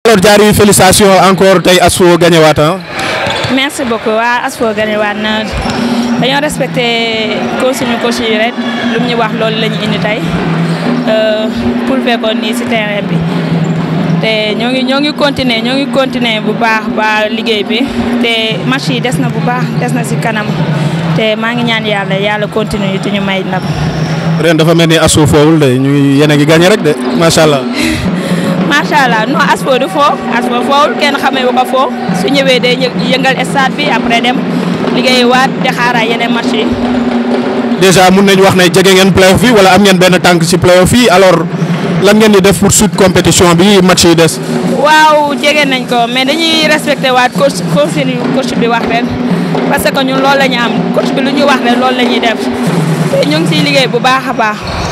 alors Diary félicitations encore tey ASFO gagné waat ah. merci beaucoup waa ASFO gagné waat na dañoo respecté consigne coach yi rek lu mu ñu wax loolu la ñu indi tey pour fekkoon nii si terrain bi te ñoo ngi ñoo ngi continuer ñoo ngi continuer bu baax ba liggéey bi te match yi des na bu baax des na si kanam te maa ngi ñaan yàlla yàlla continuer te ñu may ndam. ren dafa mel ni ASFO foowul de ñu yéen a ngi gagné rek de macha allah. macha allah non ASFO du foo ASFO foowul kenn xamee wu ko foo su ñëwee day yëngal stade bi après dem liggéey waat di xaaraat yeneen match yi. déjà mun nañu wax ne jege ngeen playoff yi wala am ngeen benn tànk ci playoff yi alors lan ngeen di def pour suite compétition bi match yi des. waaw jege nañ ko mais dañuy respecté waat coach consigne coach bi wax ren parce que ñun loolu la ñu am coach bi lu ñu wax ren loolu la ñuy def te ñu ngi siy liggéey bu baax a baax.